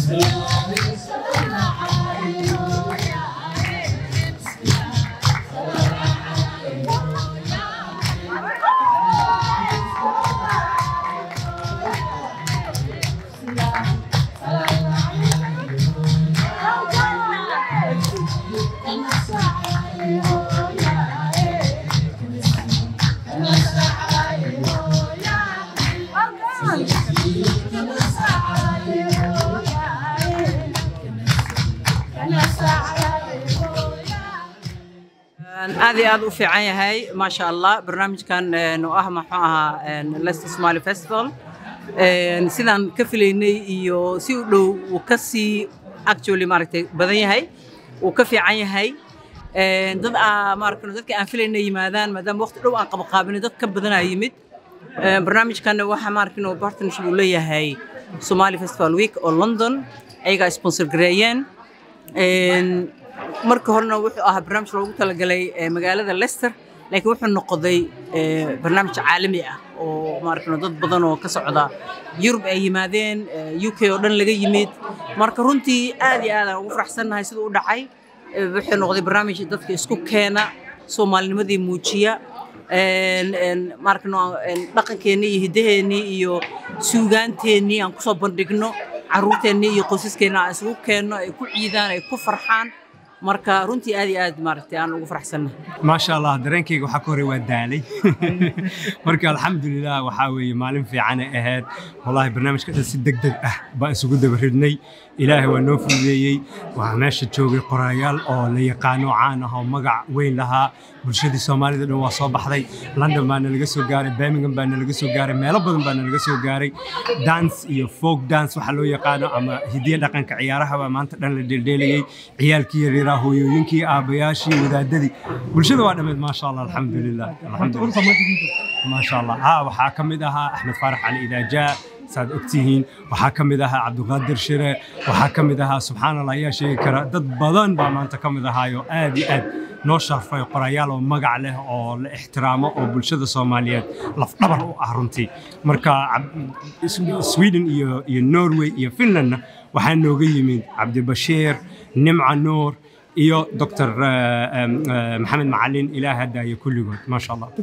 aad iyo aad u fiican yahay maasha allah barnaamijkan oo ah muxuu ahaa leicester somali festival sidaan ka filaynay iyo si u dhow uu ka sii actually maaragtay badan yahay uu ka fiican yahay dad maaragtay dadka aan filaynay yimaadaan maadaama waqti dhow aan qabaqaabinay dad ka badanaa yimid barnaamijkan waxa maaragtay partnership uu leeyahay somali festival week oo london ayagaa sponsor gareeyeen marka horena wuxuu ahaa barnaamij loogu talagalay magaalada leicester laakiin wuxuu noqday barnaamij caalami ah oo maaragtay dad badan oo ka socda yurub ay yimaadeen u k oo dhan laga yimid marka runtii aad iyo aad aan ugu faraxsannahay siduu u dhacay wuxuu noqday barnaamij dadka isku keena soomaalinimadii muujiya maaragtay dhaqankeennii iyo hiddaheennii iyo suugaanteennii aan kusoo bandhigno carruurteennii iyo qoysaskeenna aan isugu keenno ay ku ciidaan ay ku farxaan marka runtii aad iyo aad maaragtay aan ugu faraxsannahay maasha allah dareenkayga waxaa ka horey waa daalay marka alxamdulilah waxaa weeye maalin fiicanay ahayd wallahi barnaamijka dhan si deg deg ah baan isugu dabaridnay ilaahay waa noo fududeeyey waxaa meesha joogay qoraayaal oo la yaqaano caan ah oo magac weyn lahaa bulshadii soomaalida dhan waa soo baxday london baana laga soo gaaray birmingham baana laga soo gaaray meelo badan baana laga soo gaaray dance iyo folk dance waxaa loo yaqaano ama hidiya dhaqanka ciyaaraha baa maanta dhan la dheeldheelayey ciyaalkii yaryaraha hooyooyinkii aabayaashii wadaadadii bulshada waa dhammeed maasha allah alxamdulilah maasha allah ha waxaa ka mid ahaa axmed faarax cali idaajaa saad ogtihiin waxaa ka mid ahaa cabdiqaadir shire waxaa ka mid ahaa subxaan allah ayaa sheegi kara dad badan baa maanta ka mid ahaayo aad iyo aad noo sharfay qorayaal oo magac leh oo la ixtiraamo oo bulshada soomaaliyeed lafdhabar u ah runtii marka sweden iyo iyo norway iyo finlandna waxaa nooga yimid cabdibashiir nimca nuur iyo dr maxamed macalin ilaah haddaaya kulligood maasha allah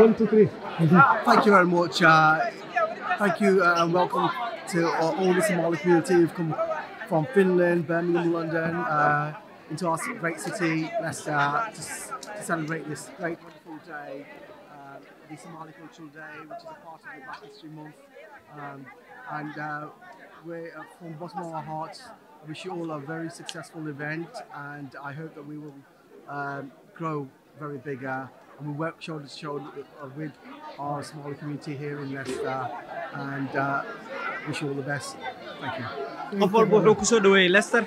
Thank you very much. Uh, thank you uh, and welcome to all, all the Somali community who've come from Finland, Birmingham, London, uh, into our great city, Leicester, to, s- to celebrate this great, wonderful day, uh, the Somali Cultural Day, which is a part of the Black History Month. Um, and uh, we're uh, from the bottom of our hearts. I wish you all a very successful event, and I hope that we will um, grow very bigger and we work shoulder to shoulder with, uh, with our Somali community here in Leicester. And uh, wish you all the best. Thank you. qof walba wuxuu ku soo dhoweeyey leicester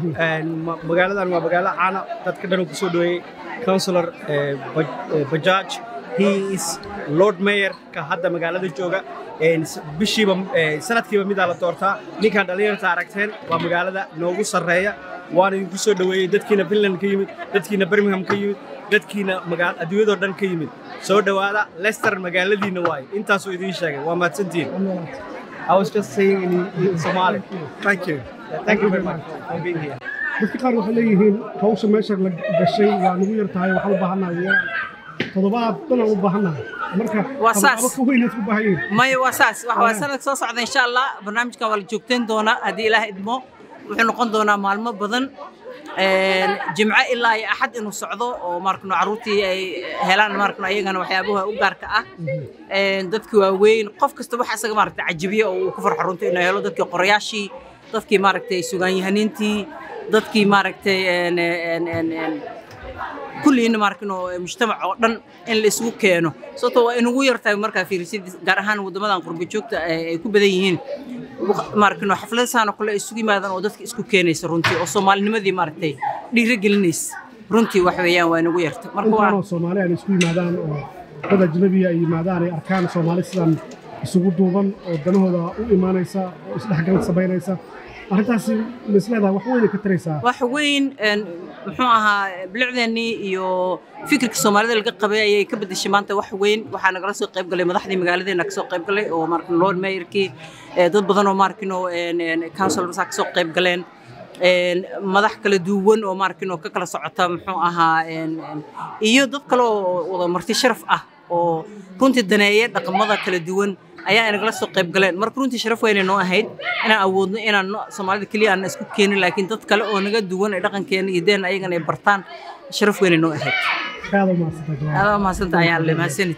Ma- magaaladan waa magaalo caana dadka dhan uu ku soo dhoweeyey councilor eh, Baj- eh, bajaaj he is lord mayor ka hadda magaalada jooga En s- bishiiba eh, sanadkiiba midaa la doortaa ninkaan dhallinyarta aragteen waa magaalada noogu sarreeya waana idinku soo dhoweeyey dadkiina finland ka yimid dadkiina birmingham ka yimid dadkiina magaal adduunyadoo dhan ka yimid soo dhowaada leicester magaaladiina waaye intaasuu idiin sheegay waa mahadsantihiin I was just saying in, in Somali. Thank you. Thank you very much for being here. dadka qaar waxay leeyihiin hawsha meesha la gashay waa nagu yar tahay waxaan u baahannahay yaraan toddobaad dhan aan u baahannahay marka Waa saas. aba ka weynaad ku baahan yihiin maya waa saas waxa waa sanadka soo socda insha allah barnaamijkan waa la joogteyn doonaa haddii ilaah idmo wuxuu noqon doonaa maalmo badan Een, jimco ilaa iyo axad inuu socdo oo maarkano carruurtii ay helaan maarkano ayagana waxyaabaha u gaarka ah Een, dadkii waaweyn qof kasta waxa isaga maaragtay cajibiye oo uu ku farxo runtii inuu helo dadkii qorayaashii dadkii maaragtay sugaanyahaniintii dadkii maaragtay een, een, een, een, kulliina maarkano mujtamac oo dhan in la isugu keeno sababtoo waa inugu yartahay markaa fiirisid gaar ahaan waddamadan qurbo joogta ay ay ku badan yihiin maarkano xafladasaana kale ay isugu yimaadaan oo dadka isku keenaysa runtii oo soomaalinimadii maaragtay dhiirigelinaysa runtii wax weeyaan waa inugu yarta marka waa intaanoo soomaali aan isku yimaadaan oo dad ajnabiya ay yimaadaan ay arkaan soomaali sidan isugu duuban oo danahooda u imaanaysa oo isdhexgal samaynaysa arrintaasi ma isleedahay wax weyna ka taraysaa wax weyn een, muxuu ahaa bilicdeennii iyo fikirka soomaalida laga qabay ayay ka bedeshay maanta wax weyn waxaa nagala soo qayb galay madaxdii magaaladeena kasoo qayb galay oo markin lord mayorkii ee, dad badan oo markino councilorsaa kasoo qayb galeen een, madax kala duwan oo markino ka kala socota muxuu ahaa een, een, iyo dad kale oo wada marti sharaf ah oo runtii daneeye dhaqamada kala duwan ayaa inagala soo qayb galeen marka runtii sharaf weynay noo ahayd inaan awoodno inaan no- soomaalida keliya aan isku keenin laakiin dad kale oo naga duwan ay dhaqankeena iyo deen ayagana ay bartaan sharaf weynay noo ahayd aad u mahadsantahay jawaab adaa mahadsanta ayaan le mahadsanid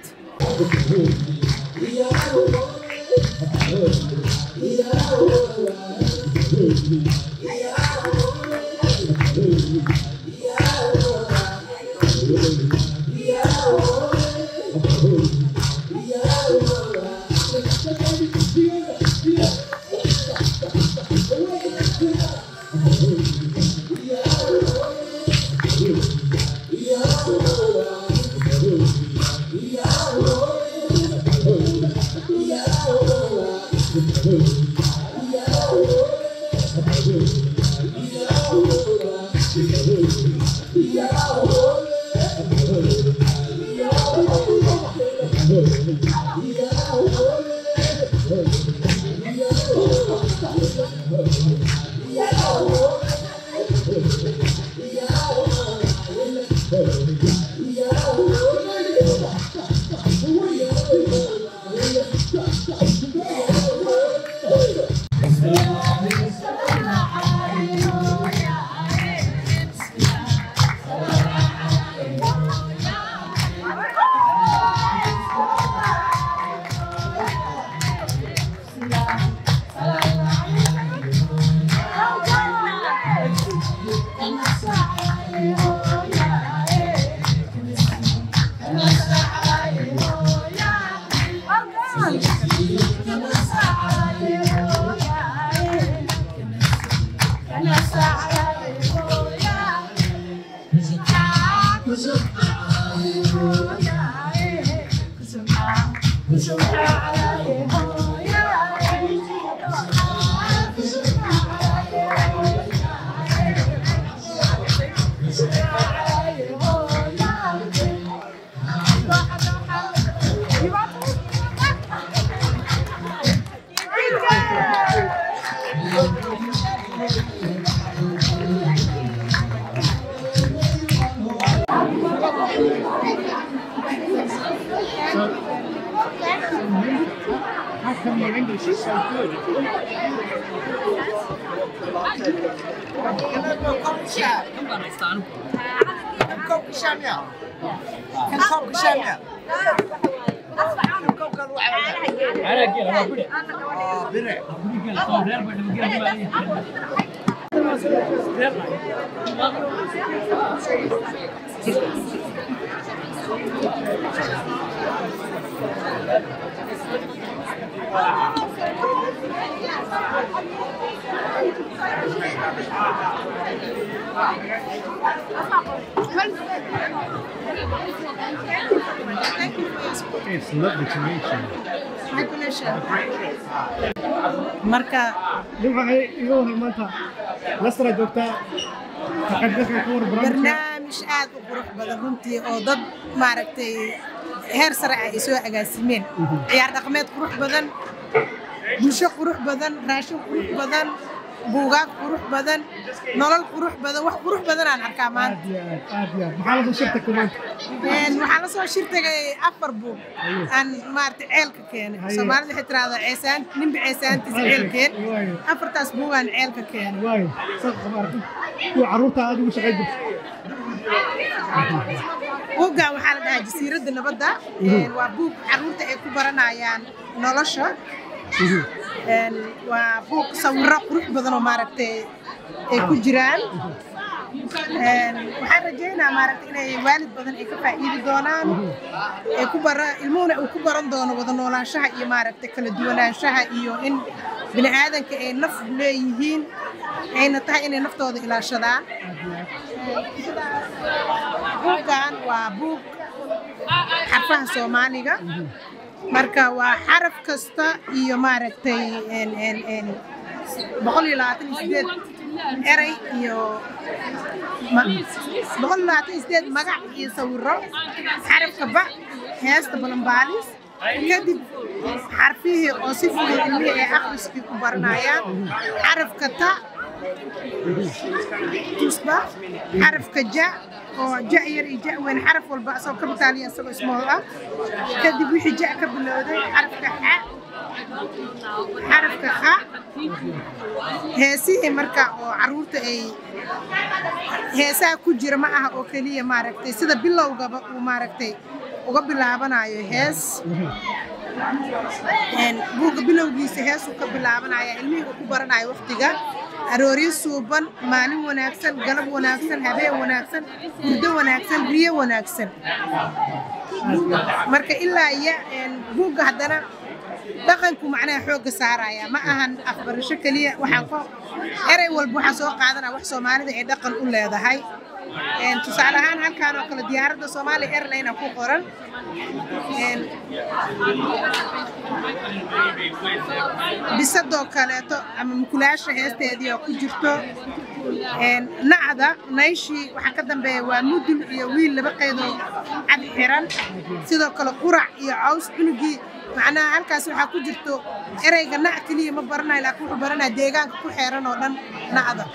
It's lovely to meet you. marka waxay iga waran maanta lastra joogtaa ka qaybgalka ka war barnaamijka barnaamij aad u qurux badan runtii oo dad maaragtay heer sare ah ay soo agaasimeen ciyaar dhaqameed qurux badan bulsho qurux badan raashin qurux badan buugaag qurux badan nolol qurux badan wax qurux badan aan arkaa maanta aad iyo aad aad iyo aad maxaa lasoo shirtagtay maanta Een, waxaan la soo shirtagay afar buug aan maaragtay ceelka keenay Haye. soomaalida waxay tiraahdaa ceesaan ninba ceesaantiisa ceelkeen waayo afartaas buugaan ceelka keenay waayo saas qabaarta kuwa carruurta aad ugu shaqayn jirta buuggan waxaa la dhahaa jasiiradda nabadda Een, waa buug carruurta ay ku baranayaan nolosha Een, waa buug sawirro qurux badan oo maaragtay ay ku jiraan Een, waxaan rajaynaa maaragtay inay waalid badan ay ka faa'iidi doonaan ay ku bara ilmuhuna uu ku baran doono wada noolaanshaha iyo maaragtay kala duwanaanshaha iyo in bini aadanka ay naf leeyihiin ayna tahay inay naftooda ilaashadaan buuggan waa buug xarfaha soomaaliga marka waa xaraf kasta iyo maaragtay een- een- een boqol iyo labaatan iyo sideed erey iyo ma- boqol iyo labaatan iyo sideed magac iyo sawiro xarafka ba heesta balambaalis kadib xarfihii oo si fudud ilmihii ay akhriskii ku baranayaan xarafka ta tusba xarafka ja oo ja yar iyo ja weyn xaraf walba asagoo kabitaaliya asagoo ismool ah kadib wixii ja ka bilowday xarafka xa xarafka kha heesihii marka oo caruurta ay heesaha ku jira ma aha oo keliya maaragtay sida bilowgaba uu maaragtay uga bilaabanayo hees Een, buugga bilowgiisa heesuu ka bilaabanaya ilmihii uu ku baranayo waqtiga arooryo suuban maalin wanaagsan galab wanaagsan habeen wanaagsan muddo wanaagsan riyo wanaagsan marka ilaa iyo een, buugga haddana dhaqanku macnaha xoogga saaraya ma ahan afbarasho keliya waxaan ko erey walba waxaan soo qaadanaa wax soomaalida ay dhaqan u leedahay Een, tusaale ahaan halkaan oo kale diyaaradda Somali Airline ku qoran Een, bisadoo kaleeto ama mukulaasha heesteedii oo ku jirto Een, nacda nayshii waxaa ka dambeeya waa mudul iyo wiil laba qaydoo cad xiran sidoo kale qurac iyo caws cunugii macnaha halkaas waxaa ku jirto ereyga nac keliya ma baranayo laakiin wuxuu baranaya deegaanka ku xeeran oo dhan nacda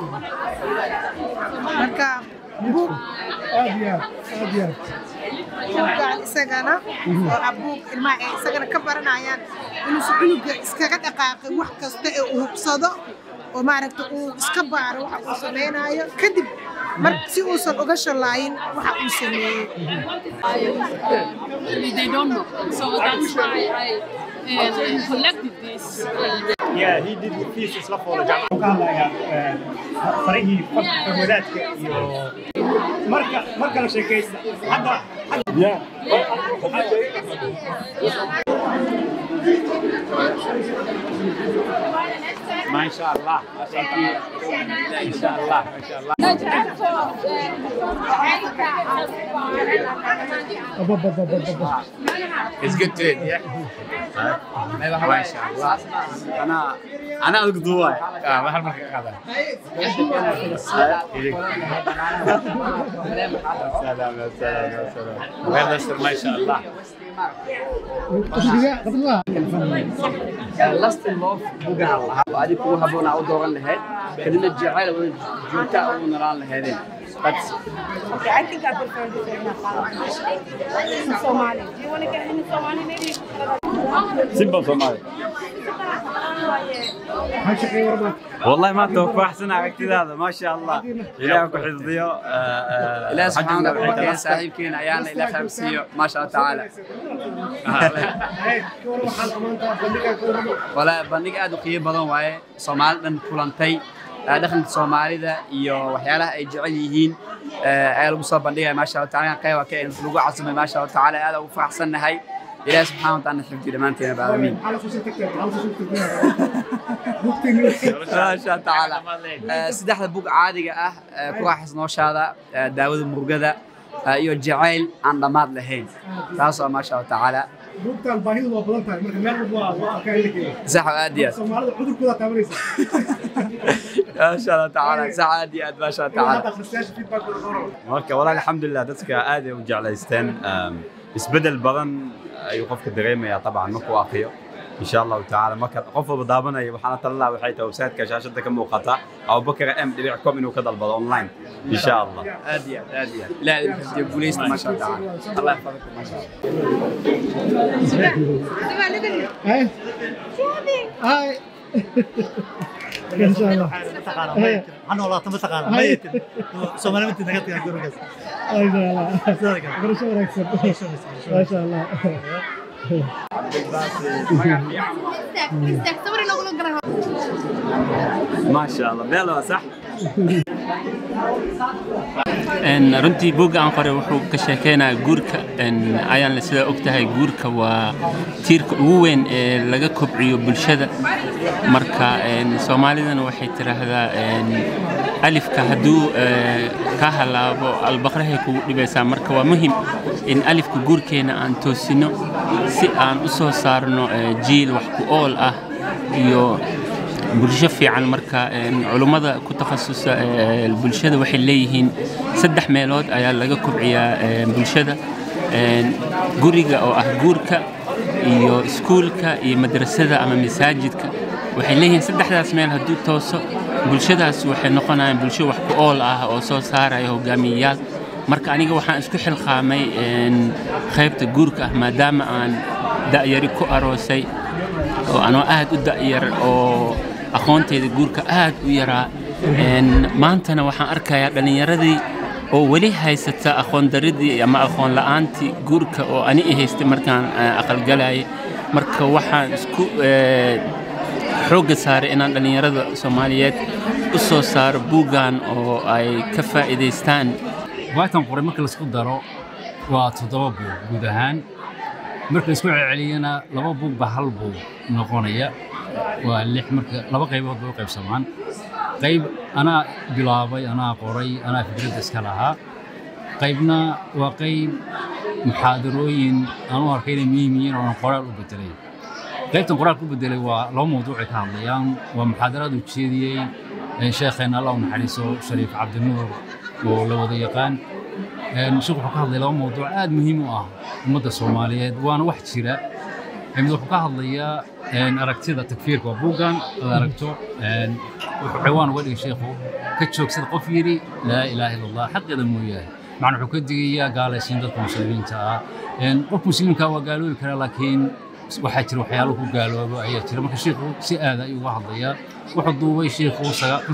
marka buug aad iyo aad aad iyo aad buuggaan isagana oo ah buug ilmaha ay isagana ka baranayaan inuusan cunuga iskaga dhaqaaqin wax kasta ee uu hubsado oo maaragta uu iska baaro waxa uu samaynayo kadib mar si uusan uga shalaayin waxa uu sameeyey they don't know. So that's why I uh, collected this. Yeah, he did fees isla foola jaamacad ka hadlayaa eh, farihii farka wadaadka iyo marka marka la sheekaysta hadda ما شاء الله ما شاء الله ما شاء الله abababababa It's good to it, yeah. ما شاء الله انا انا اقضي اه ما هالمره هذا سلام يا سلام يا سلام غير نشر ما شاء الله qasriga qasriga last love bugaha lahaa oo adiga kugu habboon aa u dooran lahayd kadibna jacayl oo joogta aa ugu nolaan lahaydeen That's Okay, I think I prefer this in Somali. Do you want to get any Somali maybe? simple Somali maxaa shaqeey warma والله ما توقع احسن عقتي ما شاء الله الهي ku xifdiyo ilaahi subxaana wa tacaala saaxiibkeena ayaana ilaa fahamsiiyo maasha allah tacaala ka warma waxaan amaantaa bandhiga ka warma walaa bandhig aad u qiimo badan waaye soomaali dhan kulantay eh, dhaqanka soomaalida iyo waxyaalaha ay jecel yihiin eh, ayaa lagu soo bandhigaya maasha allah tacaala qayb waa ka lagu casumay maasha allah tacaala aad ugu faraxsannahay ilaahi subxaana wa tacaala xifdiyo dhammaanteena baalamiin maxaa la soo tagtay maxaa la soo tagtay bugtayni maasha tacaala Eh, saddexda bug caadiga ah eh, ku raaxays nooshaada eh, daawada murugada eh, iyo jacayl aan dhammaad lahayn taas waa maasha allah tacaala bugtaan baahidu waa badan tahay marka meel walba waa- waa arkaa in la geeyo sax oo aad iyo aad soomaalida cudurkooda taabanaysa maasha allah tacaala sax aad iyo aad maasha allah ilaa tacaala hadda akhristayaasha feedbackooda qoro marka walaal alxamdulilah dadka aad ay u jeclaysteen Um, isbedel badan ayuu qofka dareemayaa طبعا markuu akriyo in sha allahu tacaala marka qof walba daabanaya waxaana talin lahaa waxay tahay website-ka shaashada ka muuqata abubakar m dhibic com inuu ka dalbado online in sha allah aad iyo aad aad iyo aad ilaahay idin xifdiyo guuleysta maasha allah tacaala allah yaxfadaka maasha allah هاي هاي ان شاء الله هاي أنا والله ما تقال هاي ميت سومالي مت نقطة يا جورجس ما شاء الله برشا راكسب ما شاء الله ma sha allah beel waa sax Een, runtii buugga aan qoray wuxuu ka sheekeynayaa guurka een, ayaan sida og tahay guurka waa tiirka ugu weyn ee laga kobciyo bulshada marka een, soomaalidana waxay tiraahdaa een, alifka hadduu ee, ka halaabo albaqrahay kugu dhibaysaa marka waa muhim in alifka guurkeena aan toosino si aan u soo saarno ee, jiil wax ku ool ah iyo bulsho fiican marka een, culummada ku takhasusa ee, bulshada waxay leeyihiin saddex meelood ayaa laga kobciyaa ee, bulshada Een, guriga oo ah guurka iyo iskuulka iyo madrasada ama masaajidka waxay leeyihiin saddexdaas meel hadduu tooso bulshadaas waxay noqonayaan bulsho wax ku ool ah oo soo saaraya hogaamiyeyaal marka aniga waxaan isku xilqaamay een, qaybta guurka ah maadaama aan da'yari ku aroosay oo anoo aad u da'yar oo aqoonteyda guurka aad u yaraa Een, maantana waxaan arkayaa dhallinyaradii oo weli haysata aqoon daridii ama aqoon la'aantii guurka oo ani i haystay markaan eh, aqalgalayay marka waxaan isku eh, xoogga saaray inaan dhallinyarada soomaaliyeed u soo saaro buuggan oo ay ka faa'iidaystaan waatan qoray marka laisku daro waa toddoba buug guud ahaan marka laisku celceliyana laba buug baa hal buug noqonaya waa lix marka laba qaybood bay u qaybsamaan qayb anaa bilaabay anaa qoray anaa fikradda iska lahaa qaybna waa qayb muxaadarooyin aan u arkay inay muhiim yihiin oo aan qoraal u bedelay qaybtan qoraal ku bedelay waa laba mawduucay ka hadlayaan waa muxaadaraad uu jeediyey ee sheekheenna allah u naxariiso shariif cabdinuur oo la wada yaqaan Een, sheekhu wuxuu ka hadlay laba mawduuc aad muhiim u ah ummadda soomaaliyeed waana wax jira mid wuxuu ka hadlayaa een, aragtida takfiirka waa buuggan aad aragto een, wuxuu ciwaan uga dhigay sheekhu ka joogsada qof yidhi laa ilaaha illa allah xaqeeda mooyaane macna wuxuu ka digayaa gaalaysiin dadka muslimiinta ah Een, qof muslimka waa gaaloobi karaa laakiin waxaa jira waxyaalo ku gaaloobo ayaa jira marka sheekhu si aada ayuu uga hadlayaa wuxuu duubay sheekhu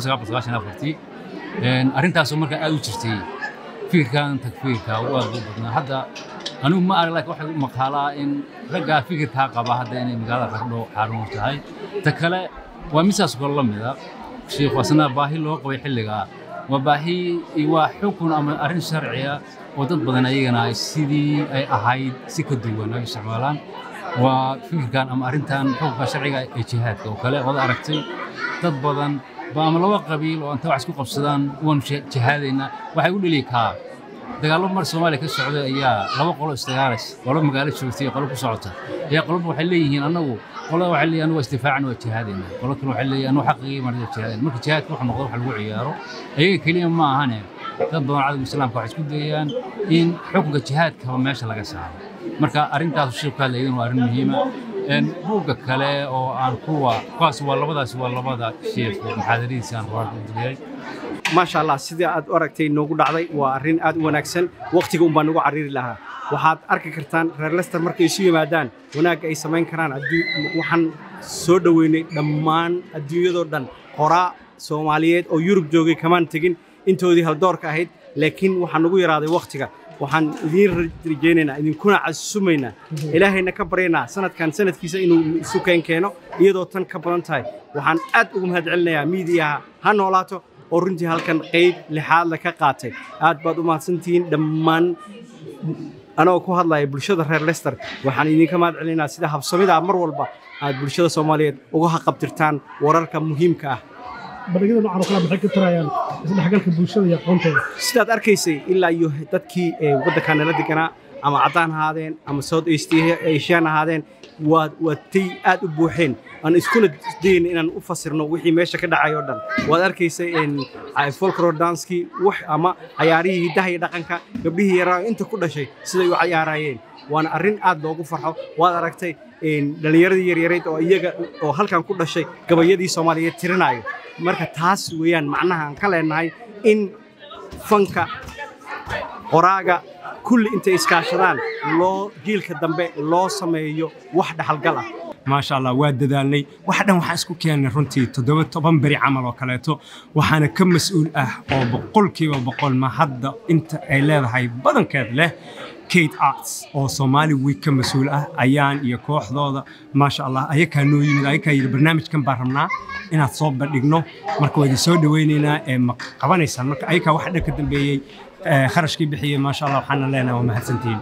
afartii arrintaasoo markaa aad u jirtay fikirkan takfiirka u aad u badnaa hadda anigu ma arag laakiin waxay u maqaalaa in raggaa fikirkaa qaba hadda inay magaalada qardho xaarumo tahay ta kale waa misaas kale la mida sheekhu asna baahi loo qabay xilligaa waa baahi waa xukun ama arrin sharciya oo dad badan ayagana ay sidii ay ahayd si ka duwan ay isticmaalaan waa fikirkan ama arrintan xukunka sharciga ee jihaadka oo kale ood aragtay dad badan ba ama laba qabiil oo inta wax isku qabsadaan waanu jihaadaynaa waxay u dheli kaa dagaallo mar soomaaliya ka socda ayaa laba qolo isdagaalays qolo magaalo joogtay iyo qolo ku socota ayaa qoloba waxay leeyihiin annagu qolo waxay leeyihin anigu waa isdifaacana waa jihaadaynaa qolo kale waxay leeyihin anigu xaqigii marada jihaadayn marka jihaadka wuxuu noqdo wax lagu ciyaaro ayaga keliya ma ahane dad badan cadowga islaamka waxay isku dayayaan in xukunka jihaadkaba meesha laga saaro marka arrintaas sheekhu ka hadlayay waa arrin muhiima buugga kale oo aan kuwa kuwaas waa labadaas waa labada sheekh muxaadaradiisa aan qoraal u diriyay maasha allah sidii aad u aragtay noogu dhacday waa arrin aad u wanaagsan wakhtiga un baa nagu cariri lahaa waxaad arki kartaan reer lester markay isu yimaadaan wanaagga ay samayn karaan waxaan soo dhoweynay dhammaan adduunyadoo dhan qoraa soomaaliyeed oo yurub joogay kamaan tegin intoodii haldoorka ahayd laakiin waxaa nagu yaraaday wakhtiga waxaan idiin rajaynaynaa idinkuna casumaynaa ilaahayna ka baryaynaa sanadkan sanadkiisa inuu isu keen keeno iyadoo tan ka badan tahay waxaan aad ugu mahadcelinayaa miidiyaha ha noolaato oo runtii halkan qayb lixaadla ka qaatay aad baad u mahadsantihiin dhammaan anagoo ku hadlaya bulshada reer lester waxaan idinka mahadcelinaynaa sida habsamidaa mar walba aad bulshada soomaaliyeed uga haqabtirtaan wararka muhiimka ah bandhigyada noocan oo kale maxay ka tarayaan isdhexgalka bulshada iyo aqoontooda sidaad arkaysay ilaa iyo dadkii waddankaa nala deganaa ama caddaan ahaadeen ama south east asian ahaadeen waad waatay aad u buuxeen aan iskuna dayn inaan u fasirno wixii meesha ka dhacay oo dhan waad arkaysay folklore danskii wax ama cayaarihii hiddaha iyo dhaqanka gabdhihii yaraa inta ku dhashay siday u cayaarayeen waana arrin aad loogu farxo waad aragtay dhallinyaradii yaryarayd oo iyaga oo halkan ku dhashay gabayadii soomaaliyeed tirinayo marka taas weeyaan macnaha aan ka leenahay in fanka qoraaga kulli intay iskaashadaan loo jiilka dambe loo sameeyo wax dhaxalgal ah maasha allah waa dadaalnay wax dhan waxaan isku keennay runtii toddoba toban beri camal oo kaleeto waxaana ka mas-uul ah oo boqolkiiba boqol ma hadda inta ay leedahay badankeed leh kate arts oo soomaali week ka mas-uul ah ayaan iyo kooxdooda maasha allah ayakaa noo yimid ayakaa yidhi barnaamijkan baan rabnaa inaad soo bandhigno marka waa idin soo dhawaynaynaa ee ma qabanaysaan marka ayakaa wax dhan ka dambeeyey kharashkii bixiyey maasha allah waxaana leenahay waa mahadsantihiin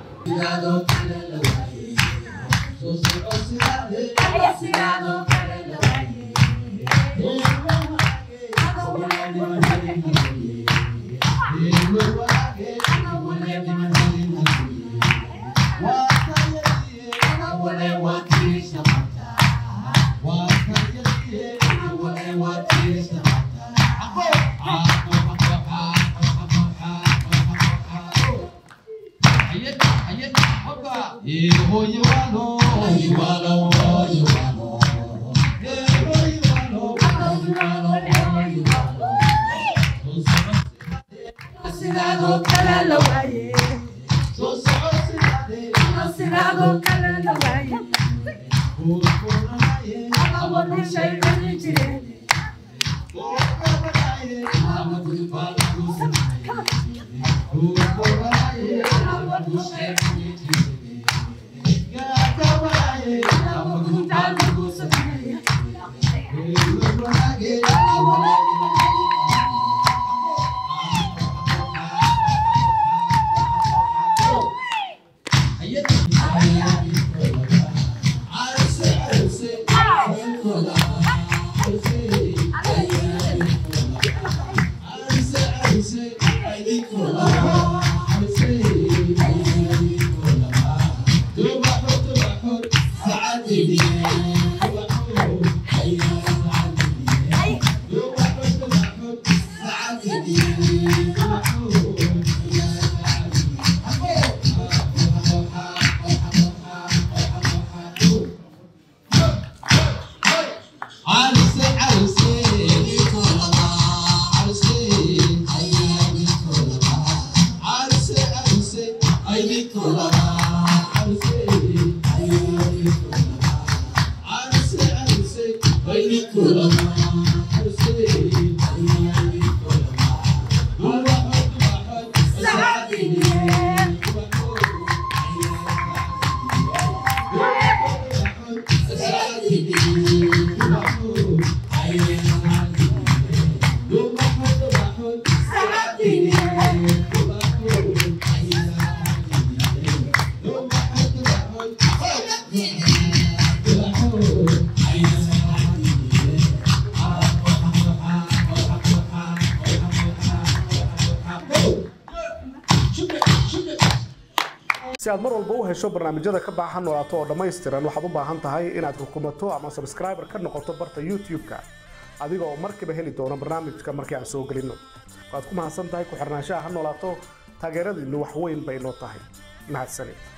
si aad mar walba u hesho barnaamijyada ka baahan noolaato oo dhammaystiran waxaad u baahan tahay inaad rukumato ama subscriber ka noqoto barta youtube-ka adiga oo markiiba heli doono barnaamijka markii aan soo gelinno waad ku mahadsan tahay ku xirnaanshaha ha noolaato taageeradiinnu wax weyn bay noo tahay mahadsanid